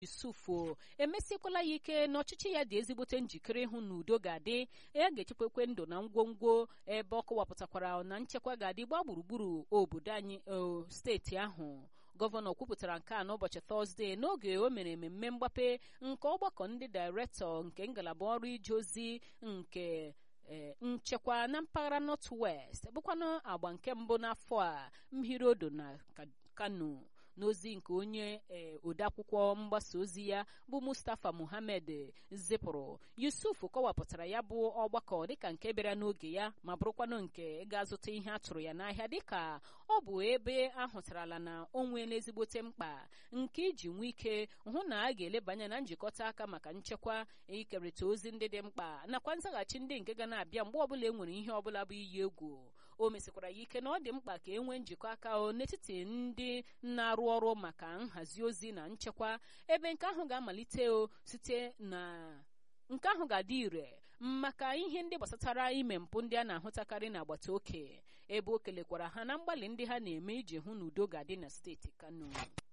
yusufu emesiekwala ya ike na ọchịchị ya dị ezigbote njikere ịhụ na udo ga-adị ya ga-echekwekwe ndụ na ngwongwo ebe ọ kọwapụtakwara na nchekwa ga-adị gbaa gburugburu obodo anyị steeti ahụ gọvanọ kwupụtara nke a n'ụbọchị tọzdee n'oge o mere mmemme mgbape nke ọgbakọ ndị dairektọ nke ngalaba ọrụ ije ozi nke nchekwa na mpaghara north west bụkwanụ agba nke mbụ n'afọ a mmiri odo na kano n'ozi nke onye odeakwụkwọ mgbasa ozi ya bụ mustapha muhammed zipụrụ yusuf kọwapụtara ya bụ ọgbakọ dịka nke bịara n'oge ya ma bụrụkwanụ nke ga-azụta ihe a tụrụ ya n'ahịa dịka ọ bụ ebe ahụtarala na o nweela ezigbote mkpa nke iji nwee ike hụ na a ga-eleba anya na njikọta aka maka nchekwa ikerịta ozi ndị dị mkpa nakwa nzaghachi ndị nke ga na-abịa mgbe ọbụla e nwere ihe ọbụla bụ iyi egwu o mesikwara ya ike na ọ dị mkpa ka e nwee njikọ aka n'etiti ndị na-arụ ọrụ maka nhazi ozi na nchekwa ebe nke ahụ ga-amalite o site na nke ahụ ga-adị ire maka ihe ndị gbasatara ime mpụ ndị a na-ahụtakarị n'agbata oke ebe o kelekwara ha na mgbalị ndị ha na-eme iji hụ na udo ga-adị na steeti kano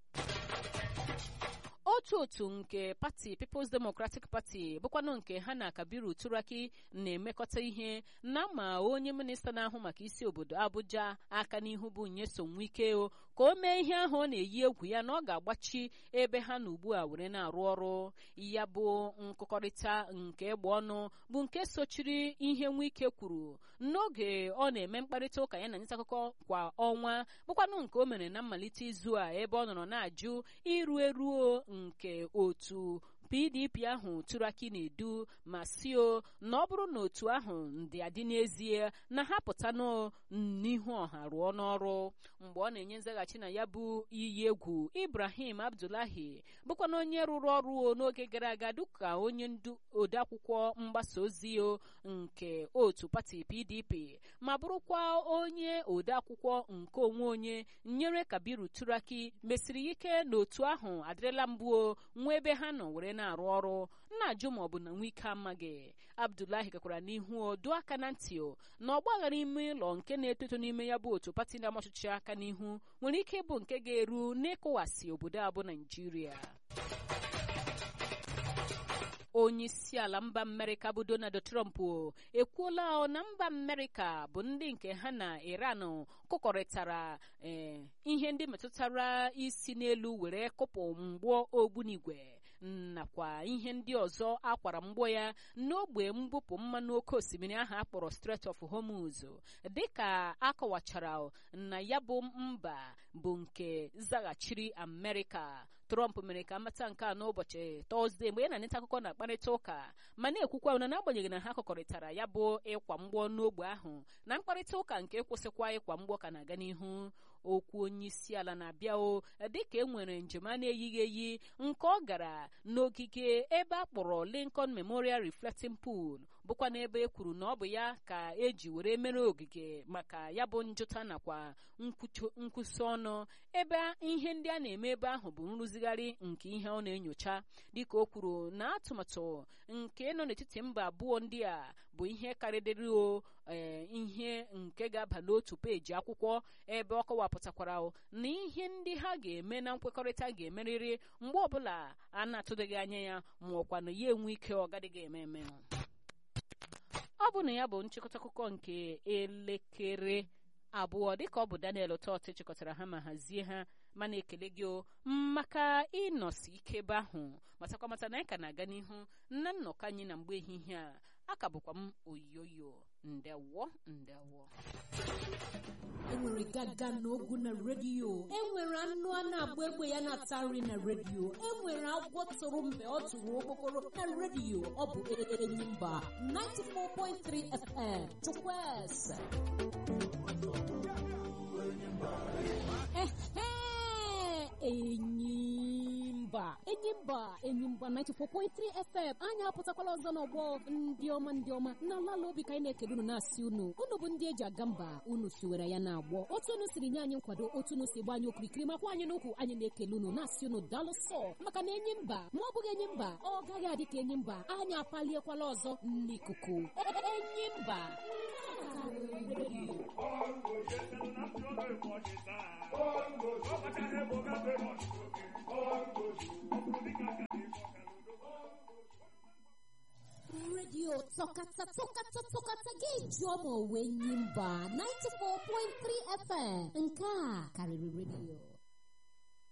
otu otu nke pati People's Democratic Party bụkwanụ nke ha na Kabiru Turaki na-emekọta ihe na ma onye minista na-ahụ maka isi obodo Abuja aka n'ihu bụ Nyesom Wike o ka o mee ihe ahụ ọ na-eyi egwu ya na ọ ga-agbachi ebe ha na ugbu a were na-arụ ọrụ ya bụ nkụkọrịta nke egbe ọnụ bụ nke sochiri ihe Wike kwuru n'oge ọ na-eme mkparịta ụka ya na nta akụkọ kwa ọnwa bụkwanụ nke o mere na mmalite izu a ebe ọ nọrọ na-ajụ iru eruo nke otu pdp ahụ turaki na-edu ma sio na ọ bụrụ na otu ahụ ndị adị n'ezie na ha pụtanụ n'ihu ọha rụọ n'ọrụ mgbe ọ na-enye nzaghachi na ya bụ iyi egwu ibrahim abdullahi bụkwa na onye rụrụ ọrụ n'oge gara aga dịka onye ndu odeakwụkwọ mgbasa ozi nke otu pati pdp ma bụrụkwa onye odeakwụkwọ nke onwe onye nyere kabiru turaki mesiri ike na otu ahụ adịrịla mbụ nwa ebe ha nọ were na-arụ ọrụ nna-ajụ ma ọ bụ na nwike amaghị abdullahi gakwara n'ihu odu aka na ntị na ọgbaghara ime ụlọ nke na-etoto n'ime ya bụ otu pati na ọchịchị aka n'ihu nwere ike ịbụ nke ga-eru n'ịkụwasị obodo a bụ naijiria onye isi ala mba amerịka bụ donald trump ekwuola na mba amerịka bụ ndị nke ha na iran kụkọrịtara ihe ndị metụtara isi n'elu were kụpụ mgbọ ogbunigwe nakwa ihe ndị ọzọ akwara mgbọ ya n'ogbe mbupụ mmanụ oke osimiri ahụ akpọrọ Strait of Hormuz dịka akọwachara na ya bụ mba bụ nke zaghachiri Amerịka Trump mere ka amata nke a n'ụbọchị Tọzdee mgbe ya na nta akụkọ na-akparịta ụka ma na-ekwukwa na n'agbanyeghị na ha kọkọrịtara ya bụ ịkwa mgbọ n'ogbe ahụ na mkparịta ụka nke kwụsịkwa ịkwa mgbọ ka na-aga n'ihu okwu onye isi ala na-abịa o dịka e nwere njem a na-eyighị eyi nke ọ gara n'ogige ebe a kpọrọ Lincoln Memorial Reflecting Pool bụkwa n'ebe e kwuru na ọ bụ ya ka eji were mere ogige maka ya bụ njụta nakwa nkwụsị ọnụ ebe ihe ndị a na-eme ebe ahụ bụ nrụzigharị nke ihe ọ na-enyocha dịka o kwuru na atụmatụ nke nọ n'etiti mba abụọ ndị a bụ ihe karịrị o ihe nke ga-aba n'otu peji akwụkwọ ebe ọ kọwapụtakwara na ihe ndị ha ga-eme na nkwekọrịta ga-emerịrị mgbe ọbụla a na-atụdịghị anya ya ma ọkwa na ya enwe ike ọ gadịghị eme eme ọ bụ na ya bụ nchịkọta akụkọ nke elekere abụọ dịka ọ bụ Daniel Tot chịkọtara ha ma hazie ha mana ekele gị maka ịnọsi ike ebe ahụ matakwa mata na anyị ka na-aga n'ihu na nnọkọ anyị na mgbe ehihie a aka bụkwa m oyoyo ndewo ndewo enwere gaga na ogu na redio enwere anụ a na-agba egbe ya na-ata nri na redio enwere agwọ tụrụ mgbe ọ tụrụ okpokoro na redio ọ bụ Enyimba 94.3 FM Chukwueze Enyimba Enyimba Enyimba 94.3 FM anyị apụtakwala ọzọ n'ọgbọ ndị ọma ndị ọma na ala obi ka anyị na-ekele unu na-asị unu unu bụ ndị eji aga mba unu siwere ya na-agbọ otu unu siri nye anyị nkwado otu unu si gba anyị okirikiri makwa anyị n'ukwu anyị na-ekele unu na-asị unu daalụ sọ maka na enyi mba ma ọ bụghị enyi mba ọ gaghị adị ka enyi mba anyị apaliekwala ọzọ n'ikuku enyi mba Bongo, yes, and I'm sure they're watching that. Bongo, oh, but I have a redio tọkata tọkata tọkata ga-eji ọma onwe nyi mba 94.3 FM nke a karịrị redio